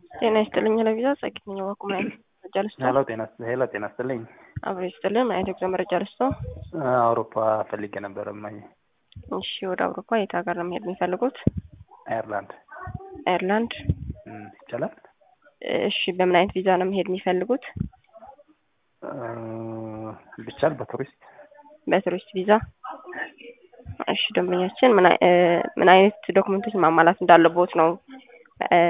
ጤና ይስጥልኝ ለቪዛ ጸግኝ ዋቁ ምን አይነት መረጃ ልስጦ? ሄሎ ጤና ሄሎ ጤና ይስጥልኝ። አብሮ ይስጥልን ምን አይነት የጉዞ መረጃ ልስጦ? አውሮፓ ፈልጌ ነበር እማዬ። እሺ ወደ አውሮፓ የት ሀገር ነው መሄድ የሚፈልጉት? አየርላንድ አየርላንድ። እም፣ ይቻላል? እሺ በምን አይነት ቪዛ ነው መሄድ የሚፈልጉት? እ፣ ቢቻል በቱሪስት በቱሪስት ቪዛ። እሺ ደንበኛችን ምን አይ- እ፣ ምን አይነት ዶክመንቶች ማሟላት እንዳለቦት ነው እ፣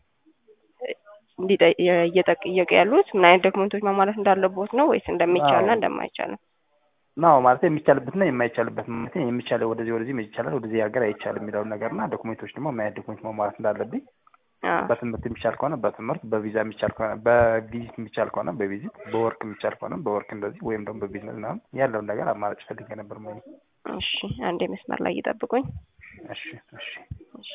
እንዲጠ- እየጠየቁ ያሉት ምን አይነት ዶክመንቶች ማሟላት እንዳለቦት ነው ወይስ እንደሚቻልና አዎ። እንደማይቻል ነው? ነው ማለት የሚቻልበትና የማይቻልበት ማለት የሚቻለው ወደዚህ ወደዚህ ይቻላል ወደዚህ ሀገር አይቻልም የሚለውን ነገር እና ዶክሜንቶች ደግሞ ምን አይነት ዶክሜንት ማሟላት እንዳለብኝ አዎ። በትምህርት የሚቻል ከሆነ በትምህርት በቪዛ የሚቻል ከሆነ በቪዚት የሚቻል ከሆነ በቪዚት በወርክ የሚቻል ከሆነ በወርክ እንደዚህ ወይም ደግሞ በቢዝነስ ምናምን ያለውን ነገር አማራጭ ፈልጌ ነበር ማለት እሺ አንዴ መስመር ላይ ይጠብቁኝ። እሺ እሺ እሺ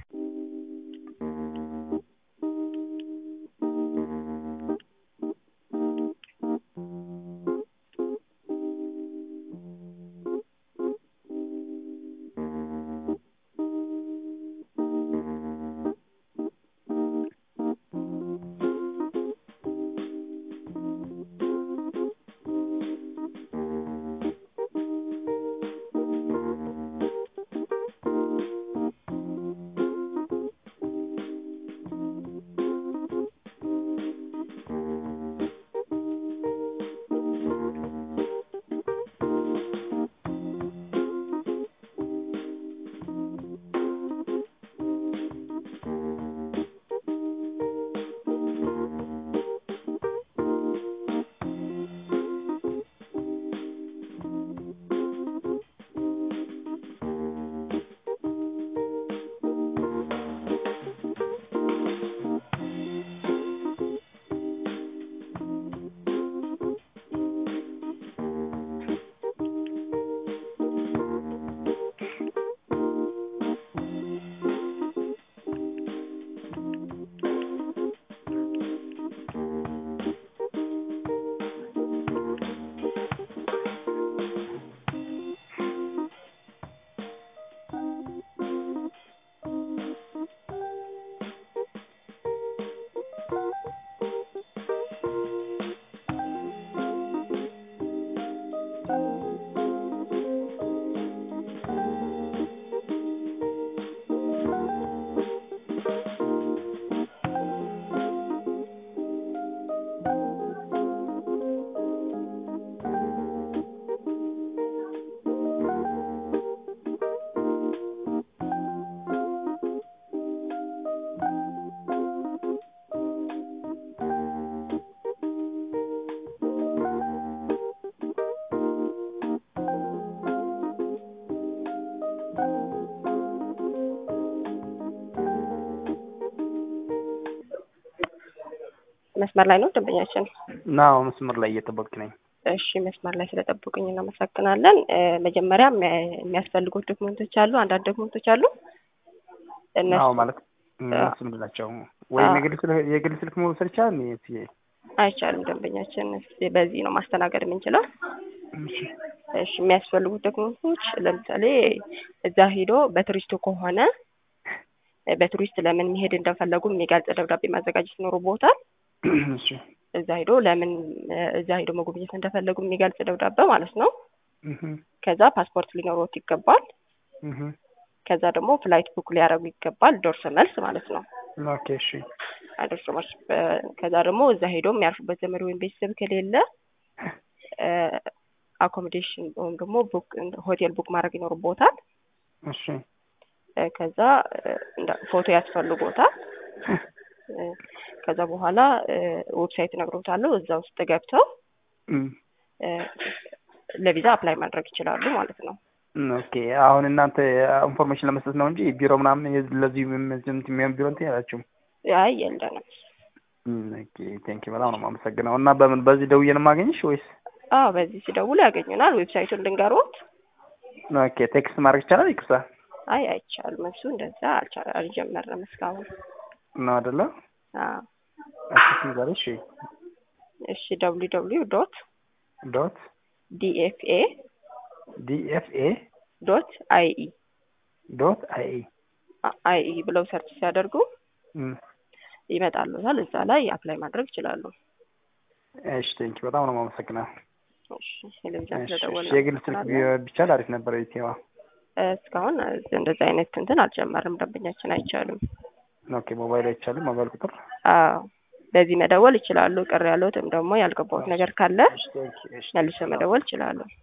መስመር ላይ ነው ደንበኛችን። ናው መስመር ላይ እየጠበቅክ ነኝ እሺ መስመር ላይ ስለጠብቁኝ እናመሰግናለን። እ፣ መጀመሪያ የሚያ- የሚያስፈልጉት ዶክመንቶች አሉ። አንዳንድ ዶክመንቶች አሉ እነሱ ናው ማለት እነሱ ምንድን ናቸው ወይም የግል ስልክ የግል ስልክ መውሰድ ይቻላል እኔ አይቻልም። ደንበኛችን እስኪ በዚህ ነው ማስተናገድ የምንችለው። እሺ እሺ የሚያስፈልጉት ዶክመንቶች ለምሳሌ እዛ ሄዶ በቱሪስቱ ከሆነ እ፣ በቱሪስት ለምን መሄድ እንደፈለጉ የሚገልጽ ደብዳቤ ማዘጋጀት ይኖርቦታል። እሺ እዛ ሄዶ ለምን እ፣ እዛ ሄዶ መጎብኘት እንደፈለጉ የሚገልጽ ደብዳቤ ማለት ነው። እህ ከዛ ፓስፖርት ሊኖሮት ይገባል። እህ ከዛ ደግሞ ፍላይት ቡክ ሊያደርጉ ይገባል። ዶርሶ መልስ ማለት ነው። ኦኬ እሺ አደርሶ መልስ በ- ከዛ ደግሞ እዛ ሄዶ የሚያርፉበት ዘመድ ወይም ቤተሰብ ከሌለ አኮሞዴሽን ወይም ደግሞ ቡክ ሆቴል ቡክ ማድረግ ይኖርቦታል። እሺ እ፣ ከዛ እ፣ እንዳ- ፎቶ ያስፈልጎታል። እ፣ ከዛ በኋላ እ፣ ዌብሳይት እነግሮታለሁ። እዛ ውስጥ ገብተው እም እ፣ ለቪዛ አፕላይ ማድረግ ይችላሉ ማለት ነው። ኦኬ አሁን እናንተ ኢንፎርሜሽን ለመስጠት ነው እንጂ ቢሮ ምናምን የዚህ- ለዚህ የሚ- የሚሆን ቢሮ እንትን ያላችሁም አይ የለንም። ኦኬ ቴንክ በጣም ነው የማመሰግነው እና በምን በዚህ ደውዬ ነው የማገኝሽ ወይስ አዎ በዚህ ሲደውሉ ያገኙናል። ዌብሳይቱን ልንገሮት። ኦኬ ቴክስት ማድረግ ይቻላል ይቅርታ አይ አይቻልም። እሱ እንደዛ አልቻ- አልጀመርንም እስካሁን። ነው አይደለ አዎ እሺ ንገሪ እሺ እሺ ደብሊው ደብሊው ዶት ዶት ዲኤፍኤ ዲኤፍኤ ዶት አይኢ ዶት አይ አይኢ ብለው ሰርች ሲያደርጉ ይመጣሉታል። እዛ ላይ አፕላይ ማድረግ ይችላሉ። እሺ ቴንኪ በጣም ነው የማመሰግነው። እሺ ቴሌቪዥን እሺ፣ ስለደወልን እሺ፣ የግል ስልክ ቢ- ቢቻል አሪፍ ነበረ። ኢቴዋ እስካሁን እንደዚህ አይነት እንትን አልጀመርም። ደንበኛችን አይቻልም። ኦኬ፣ ሞባይል አይቻልም። ሞባይል ቁጥር አዎ በዚህ መደወል ይችላሉ። ቅር ያለዎትም ደግሞ ያልገባዎት ነገር ካለ እሺ፣ ቴንኪ፣ እሺ፣ መልሶ መደወል ይችላሉ።